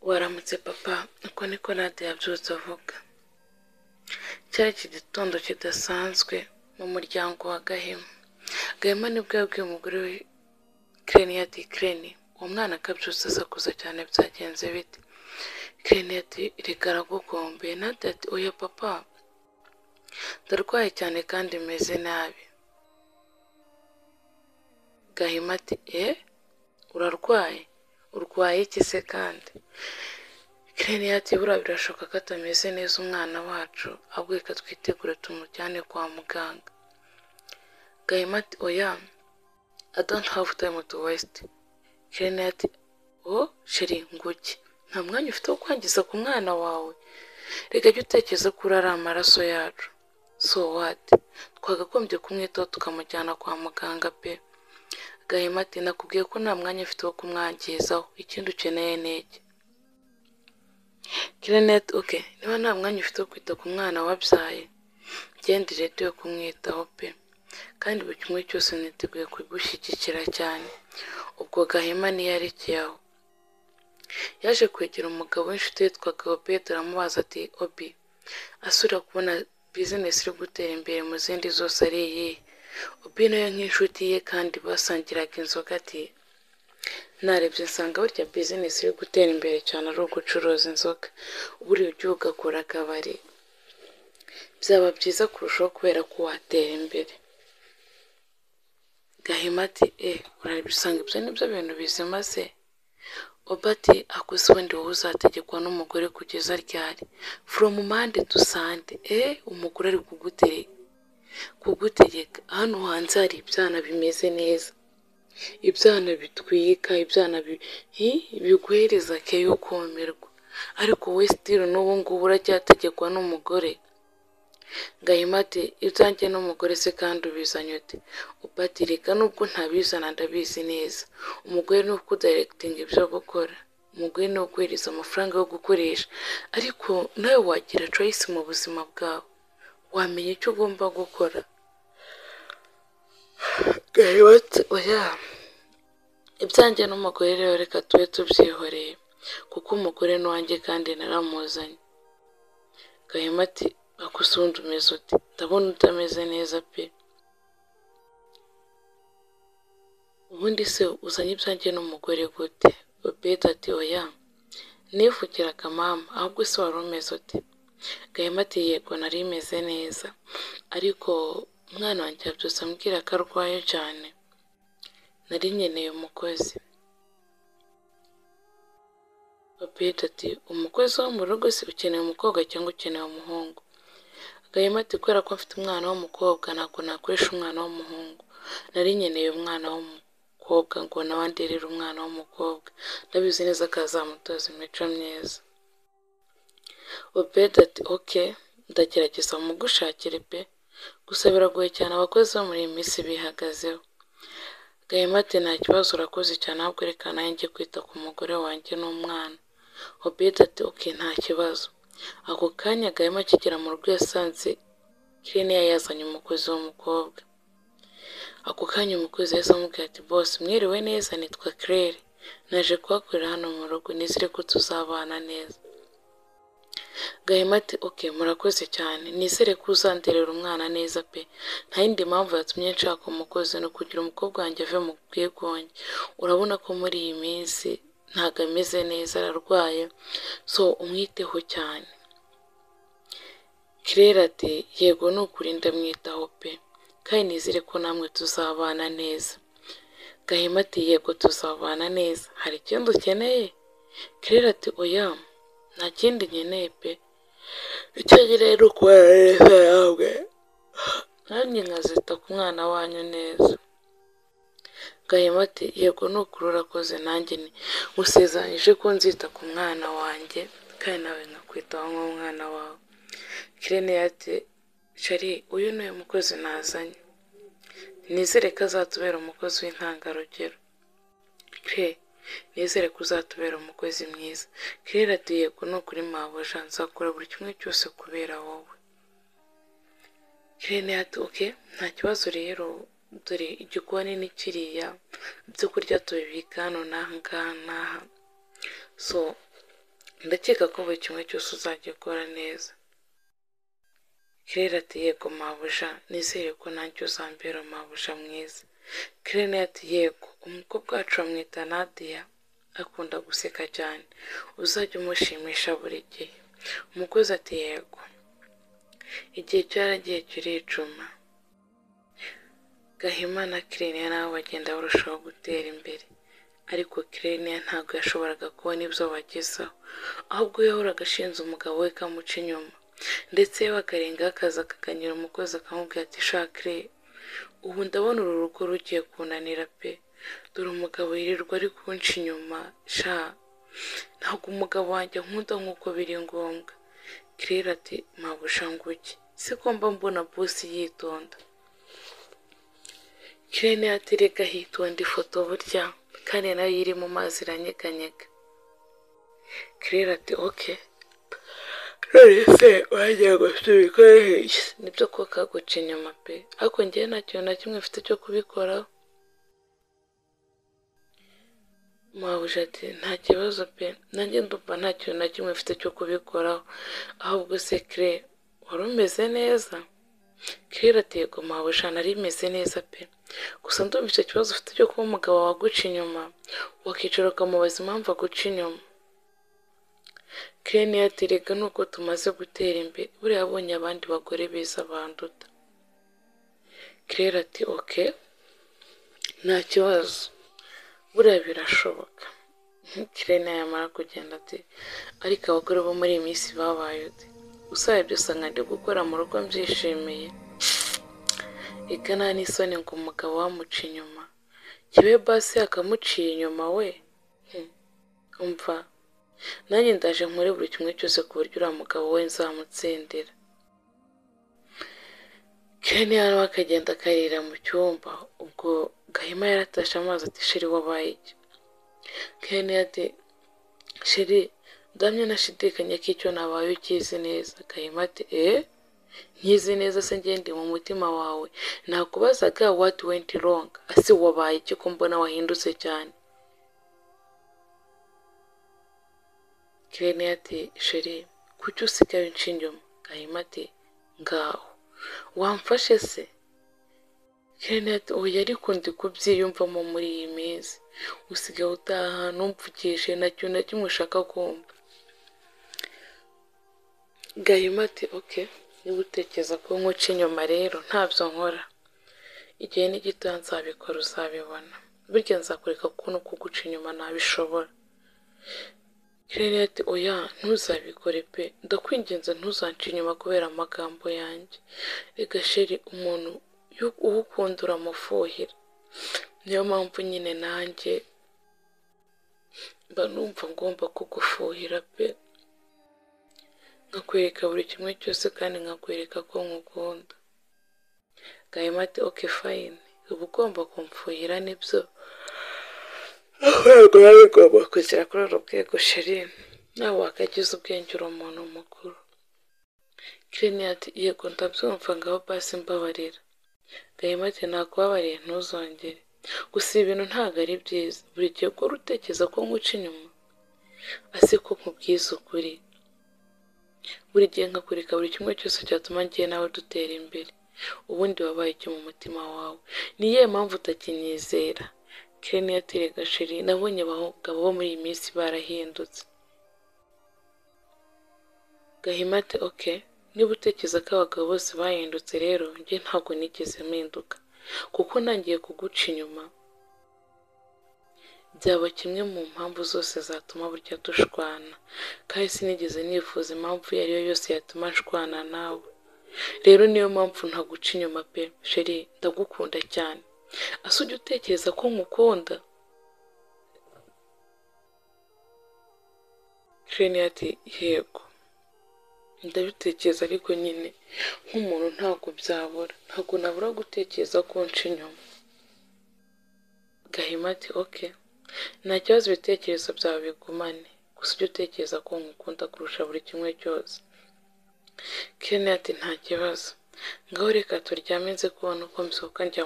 Waramutse papa uko niko Nade yabyutse avuga cyari iki gitondo kidasanzwe mu muryango wa Gahima Gahima nibwo yabwiye umugore we Kireni ati Kireni uwo mwana akabyutse asakuza cyane byagenze bite Kireni ati reka aragukombe Nade ati oya papa ndarwaye cyane kandi meze nabi Gahima ati e urarwaye urwaye iki se kandi Kireni ati buriya birashoboka ko atameze neza umwana wacu ahubwo reka twitegure tumujyane kwa muganga Gahima ati oya I don't have time to waste Kireni ati oh sheri nguki nta mwanya ufite wo kwangiza ku mwana wawe reka jya utekereza ko uri ari amaraso yacu so what twagagombye kumwitaho tukamujyana kwa muganga pe Gahima ati nakubwiye ko nta mwanya ufite wo kumwangizaho ikindi ukeneye ni iki kirinete oke niba nta mwanya ufite wo kwita ku mwana wabyaye genda leta yo kumwitaho pe kandi buri kimwe cyose niteguye kugushyigikira cyane ubwo gahima niyarekeye aho yaje kwegera umugabo w'inshuti witwaga obedi aramubaza ati obi asura kubona bizinesi iri gutera imbere mu zindi zose ari iyihe obi nayo nk'inshuti ye kandi basangiraga inzoga ati narebye nsanga burya bizinesi iri gutera imbere cyane ari ugucuruza inzoga buriya ujya ugakora akabari byaba byiza kurushaho kubera ko watera imbere gahima ati e urareba usanga ibyo ni byo bintu bizima se obati akuze ubundi wowe uzategekwa n'umugore kugeza ryari foromu mande dusande e umugore ari kugutegeka hano hanze hari ibyana bimeze neza ibyana bitwika ibyana biguhereza ke yo kumirwa ariko wowe sitiri n'ubu ngubu uracyategekwa n'umugore gahima ati ibyanjye n'umugore se kandi ubizanye ute upatirika nubwo ntabizana ndabizi neza umugore ni ukudayiregitinga ibyo gukora umugore ni uguhereza amafaranga yo gukoresha ariko nawe wagira coyisi mu buzima bwawe wamenya icyo ugomba gukora gahima ati oya ibyanjye n'umugore rero reka tube tubyihoreye kuko umugore ni uwanjye kandi naramuzanye gahima ati akusundi umeze uti ndabona utameze neza pe ubundi se uzanye ibyanjye n'umugore gute obedi ati oya nivugiraga mama ahubwo se wari umeze uti gahima ati yego nari imeze neza ariko umwana wanjye yabyutse ambwira ko arwaye cyane nari nkeneye umukozi obedi ati umukozi wo mu rugo se ukeneye umukobwa cyangwa ukeneye umuhungu gahima ati kubera ko mfite umwana w'umukobwa ntabwo nakoresha umwana w'umuhungu nari nkeneye umwana w'umukobwa ngo nawe anderere umwana w'umukobwa ndabizi neza ko azamutoza imico myiza obedi ati oke ndagerageza mugushakire pe gusa biragoye cyane abakozi bo muri iyi minsi bihagazeho gahima ati nta kibazo urakoze cyane ahubwo reka nawe njye kwita ku mugore wanjye n'umwana obedi ati oke nta kibazo ako kanya gahima akigera mu rugo yasanze kireniya yazanye umukozi w'umukobwa ako kanya umukozi yahise amubwira ati bose mwiriwe neza nitwa kirere naje kuhakorera hano mu rugo nizere ko tuzabana neza gahima ati oke murakoze cyane nizere ko uzanderera umwana neza pe nta yindi mpamvu yatumye nshaka umukozi ni ukugira umukobwa wanjye ave mu bwigunge urabona ko muri iyi minsi ntabwo ameze neza ararwaye so umwiteho cyane kirere ati yego ni ukuri ndamwitaho pe kandi nizere ko namwe tuzabana neza gahima ati yego tuzabana neza hari ikindi ukeneye kirere ati oya nta kindi nkeneye pe icyo nkeneye ni ukubana neza yawe nanjye nkazita ku mwana wanyu neza gahima ati yego nukuri urakoze nanjye nkusezanyije ko nzita ku mwana wanjye kandi nawe nkakwitaho nk'umwana wawe kirene ati shari uyu ni mukozi nazanye nizere ko azatubera umukozi w'intangarugero kire nizere ko uzatubera umukozi mwiza kirere ati yego nukuri mabuja nzakora buri kimwe cyose kubera wowe kirene ati oke nta kibazo rero dore igikoni ni kiriya ibyo kurya tubibika hano n'aha ngaha so ndakeka ko buri kimwe cyose uzajya ukora neza kirere ati yego mabuja nizere ko nanjye uzambera mabuja mwiza kirere ati yego umukobwa wacu bamwita nadiya akunda guseka cyane uzajya umushimisha buri gihe umukozi ati yego igihe cyaragiye kiricuma gahima na kireniya nabo bagenda barushaho gutera imbere ariko kireniya ntabwo yashoboraga kubona ibyo bagezaho ahubwo yahoraga ashinze umugabo we kamuca inyuma ndetse we bakarengaho akaza akaganyira umukozi akamubwira ati shakire ubu ndabona uru rugo rugiye kunanira pe dore umugabo yirirwa ari kunca inyuma sha ntabwo umugabo wanjye nkunda nk'uko biri ngombwa kirera ati mabuja nguke si ko mba mbona busi yitonda kirene aterega hitonda ifoto burya kandi nayo iri mu mazi iranyeganyega kirera ati oke none se wagiye gusubikoresha nibyo ko kaguca inyuma pe ariko ngewe nta kintu na kimwe mfite cyo kubikoraho mabuja ati nta kibazo pe nanjye ndumva nta kintu na kimwe mfite cyo kubikoraho ahubwo se kire wari umeze neza kirera ati yego mabuja nari meze neza pe gusa ndumva icyo kibazo ufite cyo kuba umugabo waguca inyuma wakicara ukamubaza impamvu aguca inyuma kirene yaterega nuko tumaze gutera imbere buriya abonye abandi bagore beza banduta kirera ati oke nta kibazo buriya birashoboka kirene yamara kugenda ati ariko abagore bo muri iyi minsi babaye uti usabye usanga ndi gukora mu rugo mbyishimiye igana n'isoni ngo umugabo wamuca inyuma kibe basi yakamuciye inyuma we umva nanjye ndaje nkore buri kimwe cyose ku buryo uriya mugabo we nzamutsindira kirene hano akagenda akarira mu cyumba ubwo gahima yaratashe amazi ati sheri wabaye iki kirene ati sheri ndamye nashidikanya ko icyo nabaye ukizi neza gahima ati eee nkizi neza se ngende mu mutima wawe nakubazaga what went wrong ase wabaye iki ko mbona wahindutse cyane kirene ati sheri kuki usigaye unca inyuma gahima ati ngaho wamfashe se kirene ati oya ariko ndi kubyiyumvamo muri iyi minsi usigaye utaha ahantu umvugishije na kintu na kimwe ushaka kumva gahima ati oke niba utekereza ko nkuca inyuma rero ntabyo nkora igihe ni gito nzabikora uzabibona burya nzakureka ko no kuguca inyuma nabishobora kirere ati oya ntuzabikore pe ndakwinginze ntuzance inyuma kubera amagambo yanjye reka sheri umuntu uwukunda uramufuhira niyo mpamvu nyine nanjye mba numva ngomba kugufuhira pe nkakwereka buri kimwe cyose kandi nkakwereka ko nkukunda gahima ati oke fayini uba ugomba kumfuhira nibyo ahubwo rero ugomba kugera kuri uru rwego sheri nawe wakagize ubwenge uri umuntu mukuru kirene ati yego ndabyumva ngaho basi mbabarira gahima ati nakubabariye ntuzongere gusa ibi bintu ntabwo ari byiza buri gihe ukora utekereza ko nkuca inyuma asiko nkubwiza ukuri buri gihe nkakureka buri kimwe cyose cyatuma ngiye nawe dutera imbere ubundi wabaye iki mu mutima wawe niye mpamvu utakinyizera kirene yaterega sheri nabonye abagabo bo muri iyi minsi barahindutse gahima ati oke niba utekereza ko abagabo bose bahindutse rero njye ntabwo nigeze mpinduka kuko ntangiye kuguca inyuma byaba kimwe mu mpamvu zose zatuma burya dushwana kandi sinigeze nifuza impamvu iyo ari yo yose yatuma nshwana nawe rero niyo mpamvu ntaguca inyuma pe sheri ndagukunda cyane ase ujya utekereza ko nkukunda kirene ati yego ndabitekereza ariko nyine nk'umuntu ntabwo byabura ntabwo nabura gutekereza ko nca inyuma gahima ati oke nta kibazo ibitekerezo byawe bigumane gusa ujye utekereza ko nkukunda kurusha buri kimwe cyose kirene ati nta kibazo ngaho reka turyame nze kubona uko mbyuka njya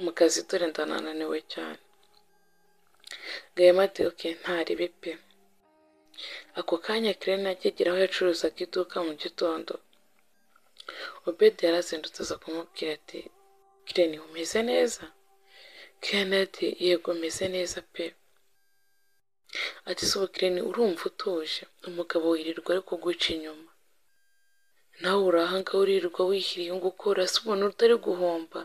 mu kazi dore ndanananiwe cyane gahima ati oke ntaribi pe Ako kanya Claire akigera aho yacuruzaga iduka mu gitondo, Obedi yarazindutse aza kumubwira ati Kireni umeze neza? Kireni ati yego meze neza pe. Ati suba Kireni urumva utuje, umugabo wirirwa ari kuguca inyuma. Nawe urahanga uririrwa wihiriye gukora se umuntu utari guhomba.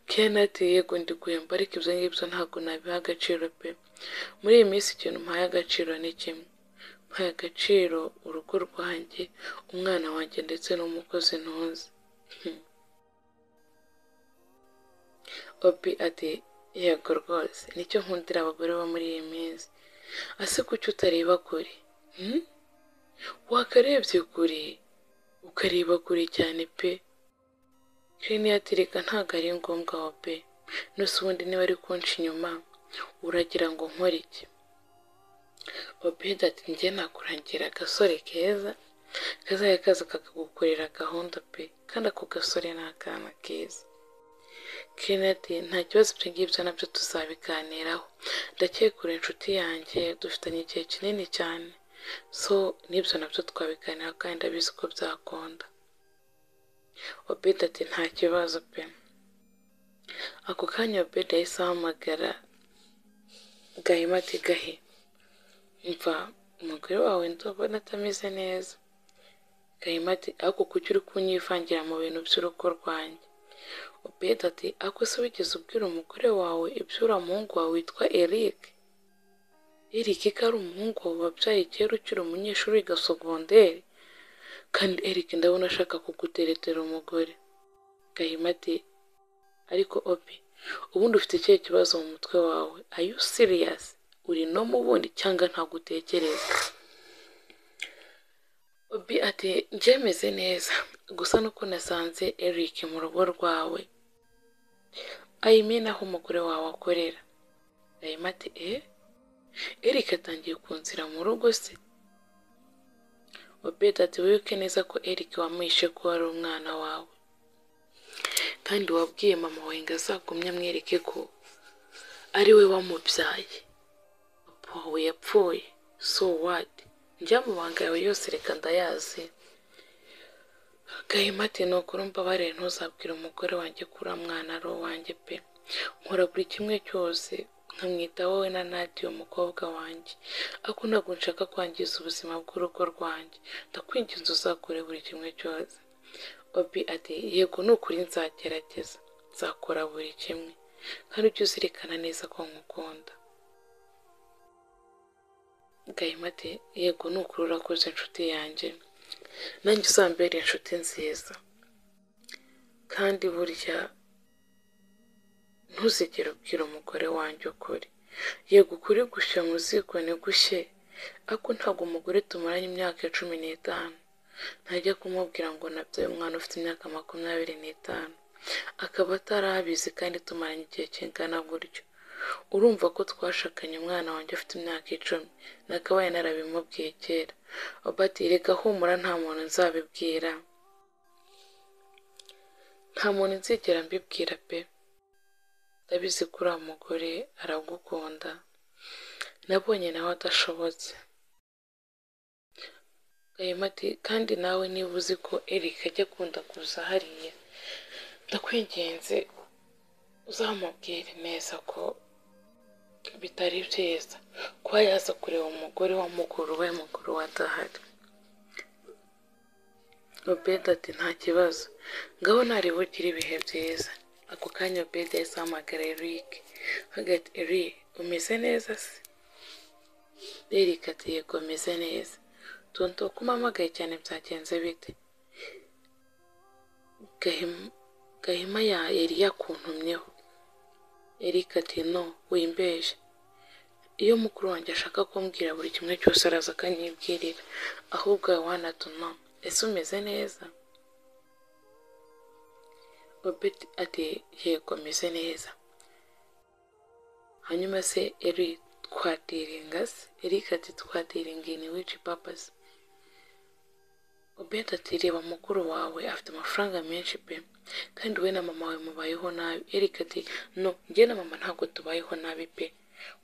Kireni ati yego ndi guhemba ariko ibyo ngibyo ntabwo nabiha agaciro pe. Muri iyi minsi ikintu mpaye agaciro ni kimwe. Mpaye agaciro urugo rwanjye, umwana wanjye ndetse n'umukozi ntuzi. Obi ati yego rwose nicyo nkundira abagore bo muri iyi minsi. Ase kuki utareba kure? Hmm? Wakarebye kure ukareba kure cyane pe. Kene yatirika ntabwo ari ngombwa wa pe. Nusa ubundi niba ari kunca inyuma uragira ngo nkore iki? Obedi ati njye nakurangira agasore keza kazajya kaza kakagukorera gahunda pe kandi ako gasore ni akana keza. Kennedy nta kibazo ibyo ngibyo nabyo tuzabiganiraho ndakekura inshuti yanjye dufitanye igihe kinini cyane so n'ibyo nabyo twabiganiraho kandi ndabizi ko byakunda obedi ati nta kibazo pe ako kanya obedi yahise ahamagara gahima ati gahe mva umugore wawe ndabona atameze neza gahima ati ariko kuki uri kunyivangira mu bintu by'urugo rwanjye Obedi ati ako se wigeze ubwira umugore wawe ibyo uriya muhungu wawe witwa Eric Eric ko ari umuhungu wawe wabyaye kera ukiri umunyeshuri wiga sogonderi kandi Eric ndabona ashaka kuguteretera umugore Gahima ati ariko Obi ubundi ufite ikihe kibazo mu mutwe wawe are you serious uri no mu bundi cyangwa ntabwo utekereza Obi ati njyemeze neza gusa nuko nasanze Eric mu rugo rwawe ayimena aho umugore wawe akorera ayima ati eh Eric atangiye kunzira mu rugo se Obedi ati wibuke neza ko Eric wamwishe ko wari umwana wawe kandi wabwiye mama wawe ngo azagumye amwereke ko ari we wamubyaye papa wawe yapfuye so what njya mu banga yawe yose reka ndayazi gahima ati ni ukuri umbabarire ntuzabwire umugore wanjye ko uriya mwana ari uwanjye pe nkora buri kimwe cyose nkamwita wowe na nati umukobwa wanjye ariko ntabwo nshaka kwangiza ubuzima bw'urugo rwanjye ndakwinginze uzakore buri kimwe cyose obi ati yego ni ukuri nzagerageza nzakora buri kimwe kandi ujye uzirikana neza ko nkukunda gahima ati yego ni ukuri urakoze inshuti yanjye nanjye uzambere inshuti nziza kandi burya ntuzigere ubwira umugore wanjye ukuri yego ukuri gushya mu ziko ni gushye ariko ntabwo umugore tumaranye imyaka cumi n'itanu ntajya kumubwira ngo nabyaye umwana ufite imyaka makumyabiri n'itanu akaba atarabizi kandi tumaranye igihe kingana gutyo urumva ko twashakanye umwana wanjye afite imyaka icumi nakabaye narabimubwiye kera obati reka humura nta muntu nzabibwira nta muntu nzigera mbibwira pe ndabizi ko uriya mugore aragukunda nabonye nawe adashobotse gahima ati kandi nawe niba uzi ko erika ajya akunda kuza hariya ndakwinginze uzamubwire neza ko bitari byiza kuba yaza kureba umugore wa mukuru we mukuru we adahari obedi ati nta kibazo ngaho ntareba ugira ibihe byiza ako kanya obedi yahise ahamagara eric hagati eric umeze neza se eric ati yego umeze neza tonto ko umpamagaye cyane byagenze bite gahima ya yari yakuntumyeho Eric ati no wimbeje iyo mukuru wanjye ashaka kumbwira buri kimwe cyose araza akanyibwirira ahubwo wanatuma ese umeze neza Robert ati yego ameze neza hanyuma se eri twadiringa se Eric ati twadiringa ini wici papasi Obedi ati reba mukuru wawe afite amafaranga menshi pe kandi we na mama wawe mubayeho nabi Eric ati no njye na mama ntabwo tubayeho nabi pe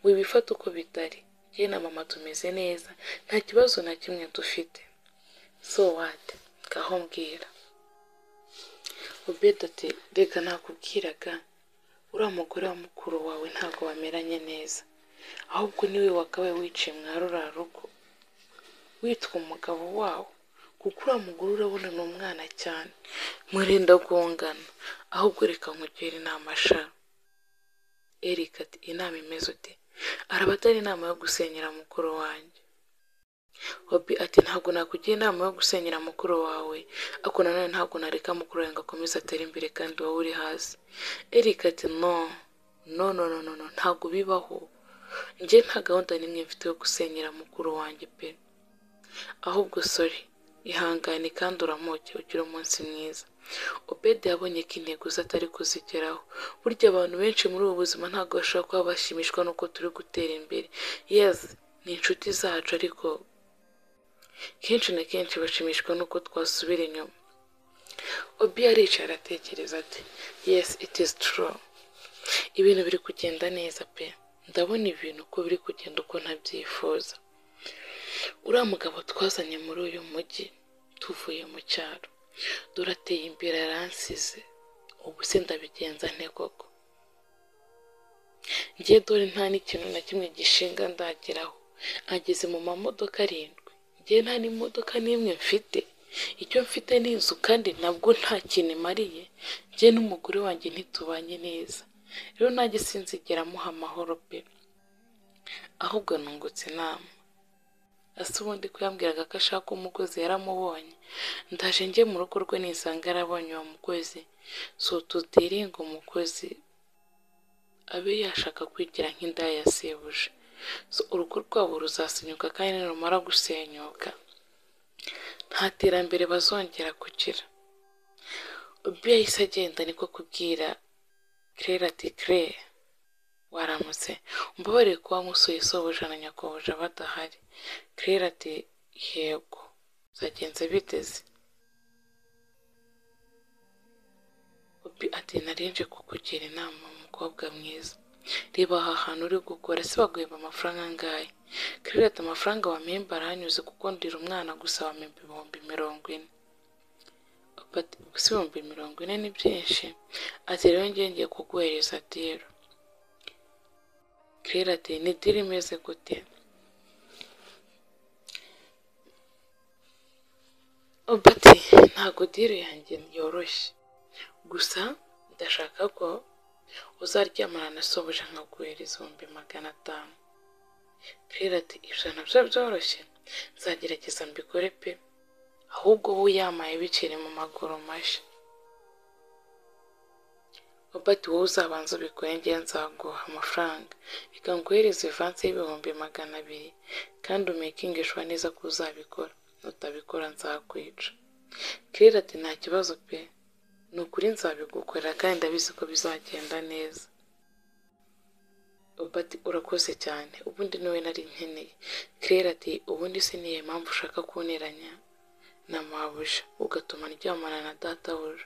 wibifata uko bitari jye na mama tumeze neza nta kibazo na kimwe dufite so wati ngaho mbwira ubeda ati rega nakubwiraga uriya mugore wa mukuru wawe ntabwo bameranye neza ahubwo niwe wakabaye wiciye mwarura rugo witwa umugabo wawo kuko uriya mugore urabona ni umwana cyane murenda gungana ahubwo reka nkugire inama sha erika ati inama imeze uti araba atari inama yo gusenyera mukuru wanjye Obi ati ntabwo nakugira inama yo gusenyera mukuru wawe ariko nanone ntabwo nareka mukuru wawe ngo akomeze atere imbere kandi wowe uri hasi erika ati no no no no no no, ntabwo bibaho njye nta gahunda n'imwe mfite yo gusenyera mukuru wanjye pe ahubwo sori ihangane kandi uramuke ugire umunsi mwiza obedi yabonye ko intego ze atari kuzigeraho burya abantu benshi muri ubu buzima ntabwo bashobora kuba bashimishwa n'uko turi gutera imbere yezi ni inshuti zacu ariko kenshi na kenshi bashimishwa n'uko twasubira inyuma obi yaricaye aratekereza ati yesi iti is true ibintu biri kugenda neza pe ndabona ibintu uko biri kugenda uko ntabyifuza uriya mugabo twazanye muri uyu mujyi tuvuye mu cyaro durateye imbere aransize ubu se ndabigenza nte koko ngiye dore nta n'ikintu na kimwe gishinga ndageraho ageze mu mamodoka arindwi ngiye nta n'imodoka n'imwe mfite icyo mfite ni inzu kandi nabwo nta kintu imariye ngiye n'umugore wanjye ntitubanye neza rero nanjye sinzigera amuha amahoro pe ahubwo nungutse inama ese ubundi ko yambwiraga ko ashaka umugozi yaramubonye ndaje njye mu rugo rwe nisanga yarabonye uwo mugozi so tutiringa umukozi abe yashaka kwigira nk'indaya yasibuje so urugo rwabo ruzasenyuka kandi nirumara gusenyuka nta terambere bazongera kugira ubwo yahise agenda niko kubwira kerera ati kerere waramutse umbabarire kuba nkusuye sobuja na nyakobuja badahari kerera ati yego zagenze biteze obi ati narinje kukugira inama umukobwa mwiza reba aha hantu uri gukora se baguhemba amafaranga angahe kerera ati amafaranga wamemba aranyuze kuko ndira umwana gusa wamemba ibihumbi mirongo ine bati gusa ibihumbi mirongo ine ni byinshi ati rero ngiye ngiye kuguhereza diru kerera ati ni diri imeze gute obati ntabwo diri yanjye yoroshye gusa ndashaka ko uzaryamana na sobuja nkaguhereza ibihumbi magana atanu kerera ati ijana byo byoroshye nzagerageza mbikore pe ahubwo wowe yamaye bikiri mu maguru mashya obati wowe uzabanza ubikore njye nzaguha amafaranga reka nguhereze ivansi y'ibihumbi magana abiri kandi umekingishwa neza ko uzabikora nutabikora nzakwica kirera ati nta kibazo pe ni ukuri nzabigukorera kandi ndabizi ko bizagenda neza obati urakoze cyane ubundi niwe nari nkeneye kirera ati ubundi se niyo mpamvu ushaka kunteranya na mabuja ugatuma ndyamana na databuja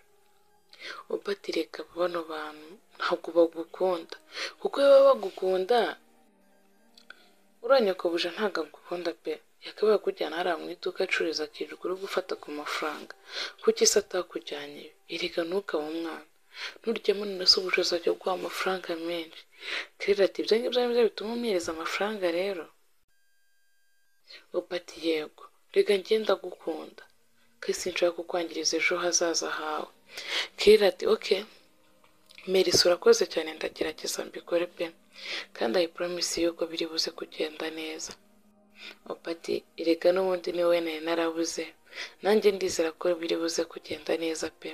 obati reka bano bantu ntabwo bagukunda kuko iyo baba bagukunda uranya kabuja ntabwo agukunda pe yakabaye kujyana hariya mu iduka acururiza akirirwa uri gufata ku mafaranga kuki se atakujyanye erega ntukabe umwana nturyemo na se ubushobozi ajya guha amafaranga menshi kerera ati ibyo ngibyo ni byo bituma umwereza amafaranga rero ubati yego reka ngenda gukunda ko sinshaka kukwangiriza ejo hazaza hawe kerera ati oke merisi urakoze cyane ndagerageza mbikore pe kandi ayi poromisi yuko biri buze kugenda neza opati erega n'ubundi ni wowe nari narabuze nanjye ndizera ko biri buze kugenda neza pe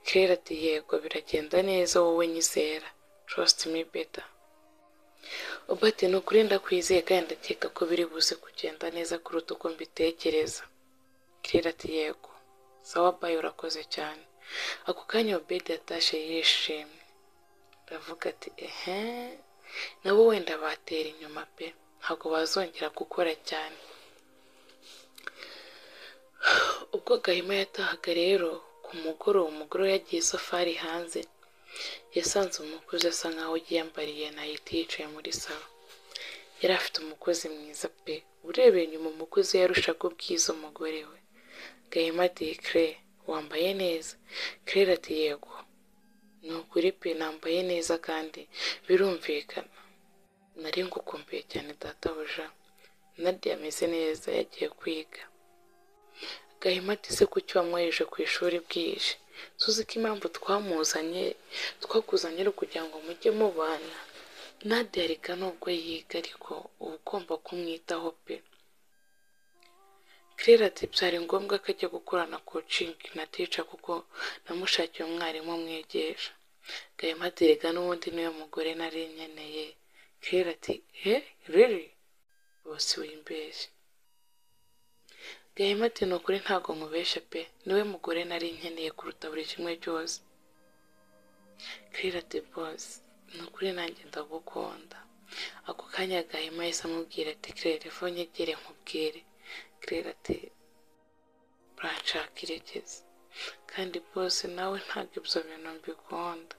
kerera ati yego biragenda neza wowe nyizera trust me better opati ni ukuri ndakwizeye kandi ndakeka ko biri buze kugenda neza kuruta uko mbitekereza kerera ati yego sawa bayi urakoze cyane ako kanya obedi yatashe yishimye ndavuga ati ehe nabo wenda batera inyuma pe ntabwo bazongera gukora cyane ubwo gahima yatahaga rero ku mugoroba umugore we yagiye isafari hanze yasanze umukozi asa nkaho yiyambariye nayiti yicaye muri salo yari afite umukozi mwiza pe urebeye inyuma umukozi yarushaga ubwiza umugore we gahima ati claire wambaye neza claire ati yego ni ukuri pe nambaye neza kandi birumvikana nari ngukumbuye cyane databuja nadia ameze neza yagiye kwiga gahima ati se kuki wamwoheje ku ishuri bwije tuzi ko impamvu twamuzanye twakuzanye ari ukugira ngo mujye mubana nadia reka nubwo yiga ariko uba ugomba kumwitaho pe claire ati byari ngombwa ko ajya gukorana coaching na teacher kuko namushakiye umwarimu umwigisha gahima ati reka n'ubundi niwe mugore nari nkeneye claire ati he riri bose wimbeshya gahima ati ni ukuri ntabwo nkubeshya pe niwe mugore nari nkeneye kuruta buri kimwe cyose claire ati bose ni ukuri nanjye ndagukunda ako kanya gahima yahise amubwira ati claire eva unyegere nkubwire claire ati buranshaka iregeze kandi bose nawe ntabwo ibyo bintu mbikunda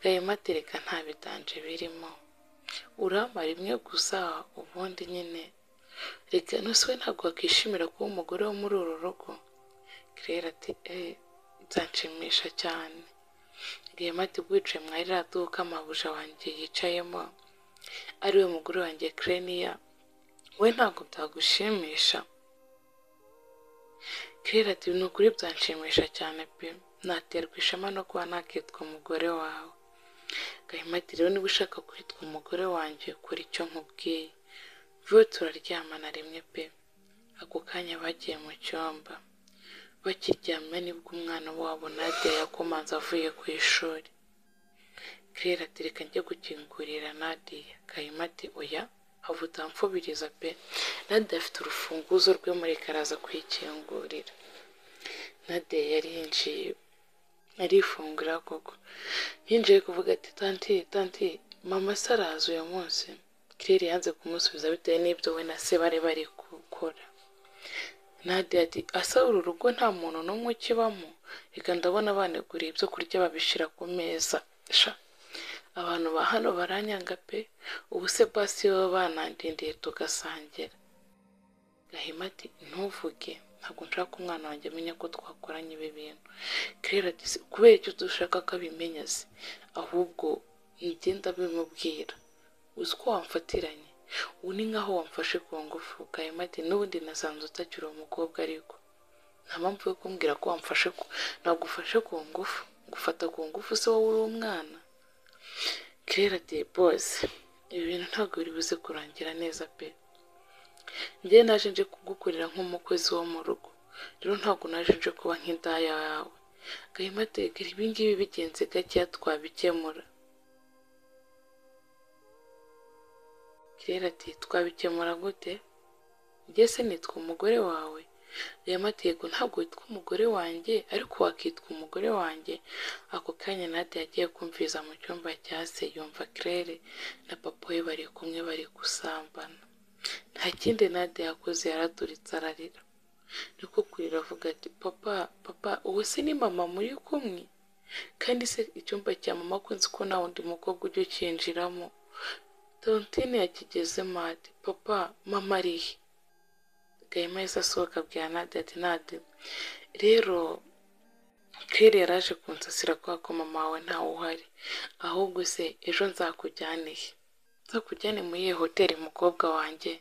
gahima ati reka nta bidanje birimo uramara imwe gusa ubundi nyine reka nose we ntabwo wakishimira kuba umugore wo muri uru rugo claire ati eee nzanshimisha cyane rwema ati bwicaye mwari raduka amabuja wanjye yicayemo ariwe mugore wanjye kereniya we ntabwo byagushimisha claire ati ni ukuri byanshimisha cyane pe naterwa ishema no kuba nakitwa umugore wawe gahima ati rero niba ushaka kwitwa umugore wanjye kora icyo nkubwiye vuba turaryamana rimwe pe ako kanya bagiye mu cyumba bakiryamye nibwo umwana wabo nadia yakomanze avuye ku ishuri claire ati reka njye gukingurira nadia gahima ati oya hava utamfubiriza pe nadia afite urufunguzo rwe mureka araza kwikingurira nadia yari yinjiye arifungura koko yinjiye kuvuga ati tanti tanti mama se araza uyu munsi claire yanze kumusubiza bitewe n'ibyo we na se bari bari gukora nadia ati asa uru rugo nta muntu n'umwe ukibamo reka ndabona baneguriye ibyo kurya babishyira ku meza sha abantu ba hano baranyanga pe ubu se basi baba banandindiye tugasangira gahima ati ntuvuge ntabwo nshaka ko umwana wanjye amenya ko twakoranye ibi bintu claire ati "Si kubera icyo dushaka ko abimenya se ahubwo ngenda bimubwira uzi ko wamfatiranye ubu ni nk'aho wamfashe ku ngufu gahima ati n'ubundi nasanze utakiri umukobwa ariko nta mpamvu yo kumbwira ko wamfashe ku nagufashe ku ngufu ngufata ku ngufu se wowe uri umwana claire ati bose ibi bintu ntabwo biri buze kurangira neza pe njye naje nje kugukorera nk'umukozi wo mu rugo rero ntabwo naje nje kuba nk'indaya yawe gahima ategera ibingibi bigenze gakeya twabikemura kirera ati twabikemura gute njye se nitwa umugore wawe gahima ati yego ntabwo witwa umugore wanjye ariko wakitwa umugore wanjye ako kanya nade yagiye kumviriza mu cyumba cya se yumva kirere na papa we bari kumwe bari gusambana nta kindi nade yakoze yaraturitse ararira niko kurira avuga ati papa papa ubu se ni mama muri kumwe kandi se icyumba cya mama kunzi ko nta wundi mukobwa ujya ukinjiramo tontine yakigezemo ati papa mama ari he gahima yahise asohoka abwira nade ati nade rero kere yaraje kunsasira kubera ko mama wawe ntawe uhari ahubwo se ejo nzakujyane he nzakujyane muri iyo hoteli mukobwa wanjye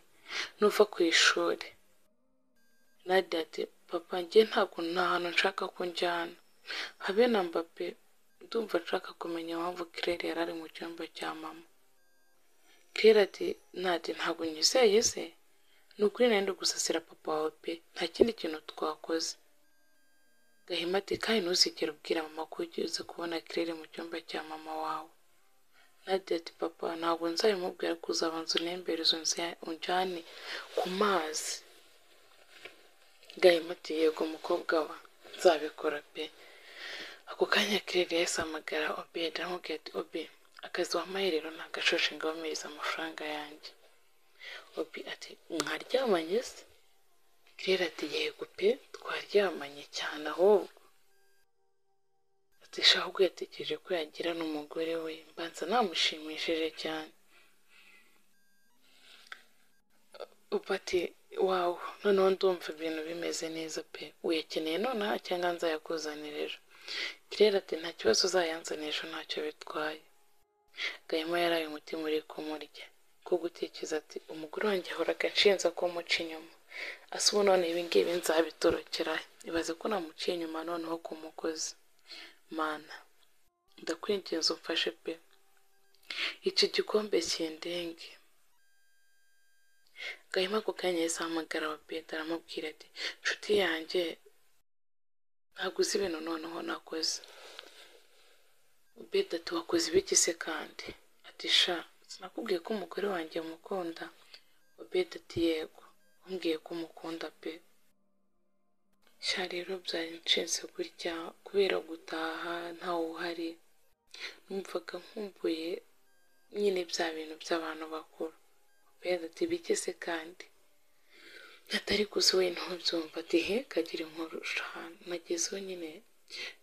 nuva ku ishuri nadia ati papa njye ntabwo nta hantu nshaka ko njyana habe na mbape ndumva nshaka kumenya impamvu kirere yari ari mu cyumba cya mama kirere ati nadi ntabwo nyizeye se ni ukuri nari ndi gusasira papa wawe pe nta kindi kintu twakoze gahima ati kandi ntuzigere ubwira mama ko ugize kubona kirere mu cyumba cya mama wawe nadia ati papa ntabwo nzabimubwira ko uzabanza unembereze unze- unjyane ku mazi gahima ati yego mukobwa wa nzabikora pe ako kanya kirere yahise amagara obedi aramubwira ati obe akazi wampaye rero ntagashoje ngabamiriza amafaranga yanjye obi ati mwaryamanye se kirere ati yego pe twaryamanye cyane ahubwo ati sha ahubwo yatekereje ko yagira n'umugore we mbanza namushimishije cyane ubu ati wawu noneho ndumva ibintu bimeze neza pe uyakeneye nonaha cyangwa nzayakuzanira ejo kirere ati nta kibazo uzayanzanira ejo ntacyo bitwaye gahima yaraye umutima uri kumurya ko gutekereza ati umugore wanjye ahoraga nshinza ko muca inyuma asa ubu none ibingibi nzabitorokera ibaze ko namuciye inyuma noneho ku mugozi mana ndakwinginze umfashe pe icyo gikombe kindenge gahima ako kanya yahise ahamagara wa petero aramubwira ati nshuti yanjye ntabwo uzi ibintu noneho nakoze ubeda ati wakoze ibigise kandi ati sha sinakubwiye ko umugore wanjye mukunda ubeda ati yego umbwiye ko umukunda pe sha rero byari nshinze gutya kubera gutaha ntawe uhari numvaga nkumbuye nyine bya bintu by'abantu bakuru ubeda ati bigise kandi atari gusa we ntubyumva ati he kagira inkuru ahantu nagezeho nyine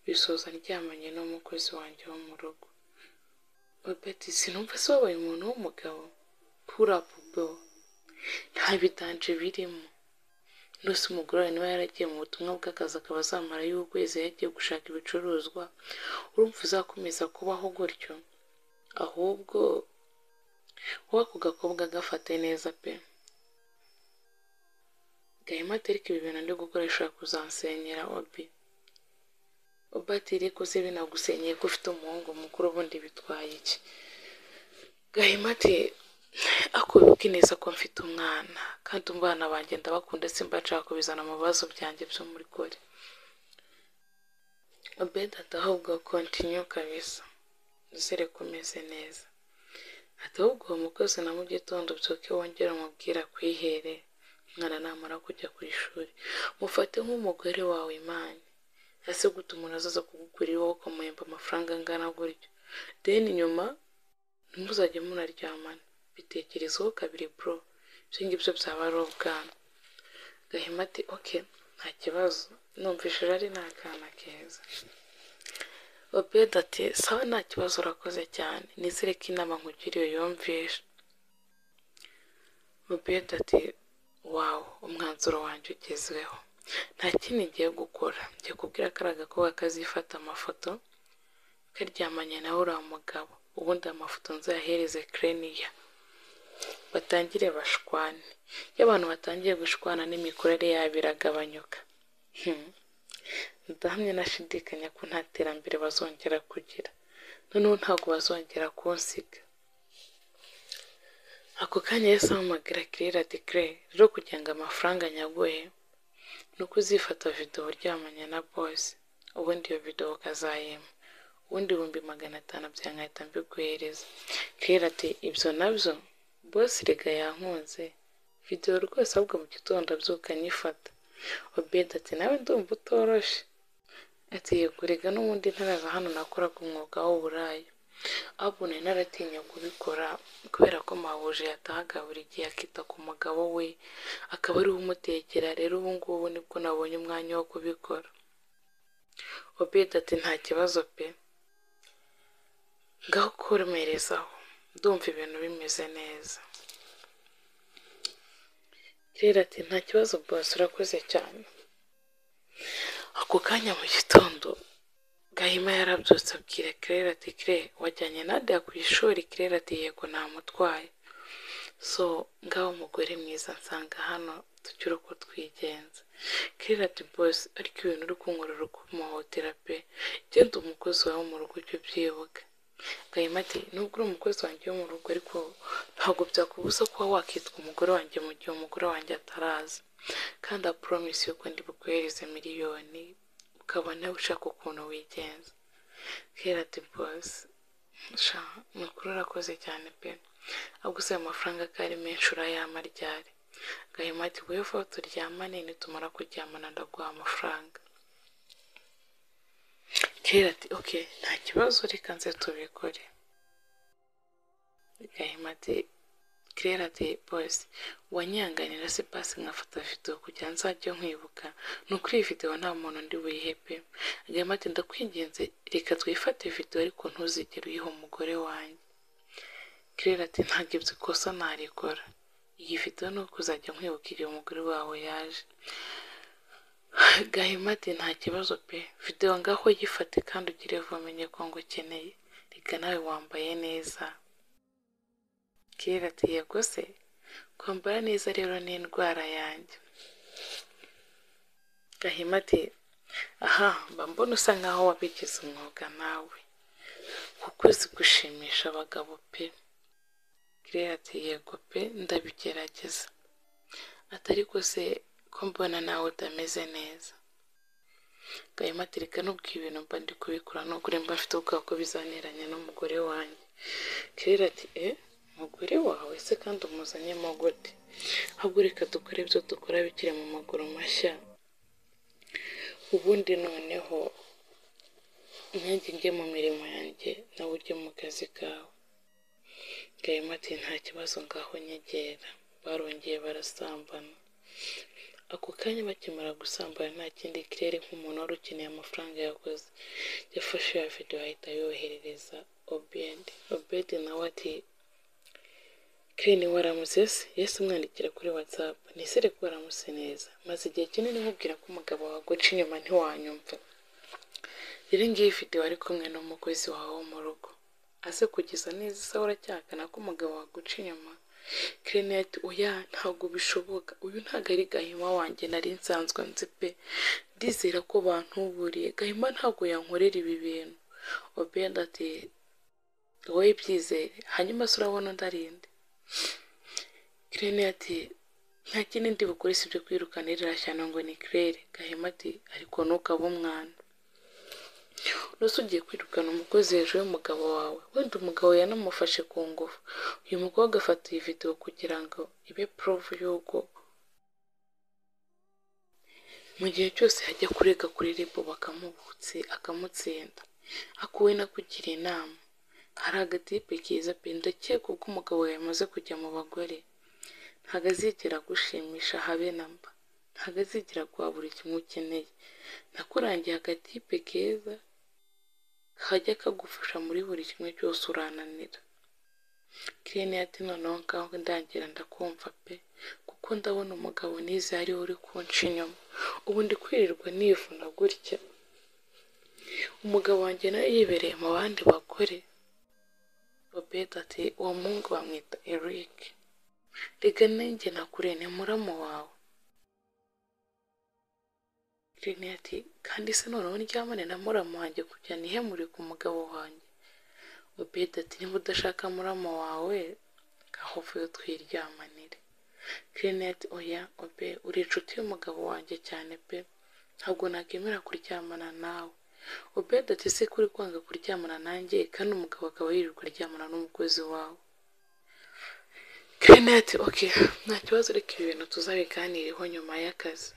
bisoza ndyamanye n'umukozi wanjye wo mu rugo Robert sinumva se wabaye umuntu w'umugabo purapubo nta bidanje birimo rwose umugore wawe niba yaragiye mu butumwa bw'akazi akaba azamara y'ukwezi yagiye gushaka ibicuruzwa urumva uzakomeza kubaho gutyo ahubwo wowe ako gakobwa gafate neza pe gahima atereka ibi bintu ndi gukoresha kuzansenyera obi ubatiri kuze binagusenyeye ko ufite umuhungu mukuru ubundi bitwaye iki gahima ati ako bibuke neza ko mfite umwana kandi umwana banjye ndabakunda simba nshaka kubizana mu bibazo byanjye by'umugore obedi ati ahubwo kontinyu kabisa uzere ko umeze neza ati ahubwo uwo mukozi na mu gitondo byuke wongere umubwira kwihere umwana namara kujya ku ishuri mufate nk'umugore wawe imana ese gute umuntu azaza kugugurira wowe ukamuhemba amafaranga angana gutyo deni nyuma ntimuzajye munaryamana bitekerezeho kabiri bro ibyo ngibyo byaba ari ubwana gahima ati oke nta kibazo numvishije ari nta kana keza obedi ati sawa nta kibazo urakoze cyane nizere ko inama nkugiriye yumvishe obedi ati wawu umwanzuro wanjye ugezweho nta kindi ngiye gukora ngiye kubwira kariya gakobwa kazifata amafoto karyamanye nawe uriya mugabo ubundi amafoto nzayahereze kereniya batangire bashwane iyo abantu batangiye gushwana n'imikorere yabo iragabanyuka ndahamya nashidikanya ko nta terambere bazongera kugira noneho ntabwo bazongera kunsiga ako kanya yose ahamagara kirera dekire rero kugira ngo amafaranga nyaguhe ni uko uzifata videwo uryamanye na bose ubundi iyo videwo ukazayema ubundi ibihumbi magana atanu byankahita mbiguhereza kirera ati ibyo nabyo bose rega yankunze videwo rwose ahubwo mu gitondo abyuka nyifata obedi ati nawe ndumva utoroshe ati yego rega n'ubundi ntaraza hano nakoraga umwuga w'uburayi ahubwo nari naratinya kubikora kubera ko mahuje yatahaga buri gihe akita ku mugabo we akaba ariwe umutekera rero ubu ngubu nibwo nabonye umwanya wo kubikora obedi ati nta kibazo pe ngaho kuremerezaho ndumva ibintu bimeze neza rero ati nta kibazo bose urakoze cyane ako kanya mu gitondo gahima yarabyutse abwira kirere ati kire wajyanye nade ku ishuri kirere ati yego namutwaye so ngaho umugore mwiza nsanga hano tukiri uko twigenza kirere ati bose ariko ibintu uri kunkorora ukumuhotera pe genda umukozi wawe mu rugo ujye ubyibuka gahima ati nubwo uri umukozi wanjye wo mu rugo ariko ntabwo byakubuza kuba wakitwa umugore wanjye mu gihe umugore wanjye ataraza kandi apuromisi yuko ndi bukohereze miliyoni ukabona ushaka ukuntu wigenza kera ati bose ni ukuri urakoze cyane pe ahubwo usaba amafaranga ko ari menshi urayama ryari gahima ati wowe vuba turyamane nitumara kuryamana ndaguha amafaranga kera ati oke nta kibazo reka nze tubikore gahima ati kirera ati bose wanyanganira se pasi nkafata videwo kugira ngo nzajye nkwibuka ni ukuri iyi videwo nta muntu ndi buyihe pe agahima ati ndakwinginze reka twifate videwo ariko ntuzigere uyiha umugore wanjye kirera ati ntabwo ibyo ikosa narikora igifite nuko uzajya nkwibuka igihe umugore wawe yaje gahima ati nta kibazo pe videwo ngaho yifate kandi ugire vuba ko ngo ukeneye reka nawe wambaye neza kirera ati yego se kwambara neza rero ni indwara yanjye gahima ati aha mba mbona usa nkaho wabigize umwuga nawe kuko uzi gushimisha abagabo pe kirera ati yego pe ndabigerageza atari se ko mbona nawe utameze neza gahima ati reka nubwo ibintu mba ndi kubikora nubwo mba mfite ubwoba ko bizaniranye n'umugore wanjye kirera ati e umugore wawe se kandi umuzanyemo gute ahubwo reka dukore ibyo dukora bikiri mu maguru mashya ubundi noneho nanjye njye mu mirimo yanjye nawe ujye mu kazi kawe gahima ati nta kibazo ngaho nyegera barongeye barasambana ako kanya bakimara gusambana nta kindi kirere nk'umuntu wari ukeneye amafaranga yakoze yafashe ya videwo ahita yoherereza obedi obedi nawe ati kireni waramutse se yesi umwandikira kuri watsapu nisere ko waramutse neza maze igihe kinini nkubwira ko umugabo waguca inyuma ntiwanyumva rero ngiyi videwo ari kumwe n'umukozi wawe wo mu rugo ase kugeza neza isaha uracyakana ko umugabo waguca inyuma kirineti uya ntabwo bishoboka uyu ntabwo ari gahima wanjye nari nsanzwe nzi pe ndizera ko bantuburiye gahima ntabwo yankorera ibi bintu obenda ati wowe byizere hanyuma se urabona undi arinde ati nta kindi ndi bukore si ibyo kwirukanirira cyane ngo ni kirere gahima ati ariko ntukabe umwana rwose ugiye kwirukana umukozi hejuru y'umugabo wawe wenda umugabo yanamufashe ku ngufu uyu mukobwa afata iyi videwo kugira ngo ibe porovu y'uko mu gihe cyose hajya kurega kuri ribu bakamubutse akamutsinda akuwe no kugira inama hari agatipe keza pe ndakeka ubwo umugabo yamaze kujya mu bagore ntabwo azigera gushimisha habe na mba ntabwo azigera guha buri kimwe ukeneye nakurangiye agatipe keza kajya kagufasha muri buri kimwe cyose urananira kirene ati noneho ngaho ndangira ndakumva pe kuko ndabona umugabo nize ariwe uri kunca inyuma ubu ndi kwirirwa nivuna gutya umugabo wanjye nawe yibereye mu bandi bagore babeta ati uwo muhungu bamwita eric rega nanjye nakure ni muramu wawe Irene ati kandi se noneho ndyamane na muramu wanjye kujya nihemure ku mugabo wanjye obedi ati niba udashaka muramu wawe gahovuye twiryamanire Irene ati oya obe uri inshuti y'umugabo wanjye cyane pe ntabwo nakwemera kuryamana nawe obedi ati se kuri kwanga kuryamana nanjye kandi umugabo akaba yirirwa aryamana n'umukozi wawe Irene ati oke nta kibazo reka ibi bintu tuzabiganiriho nyuma y'akazi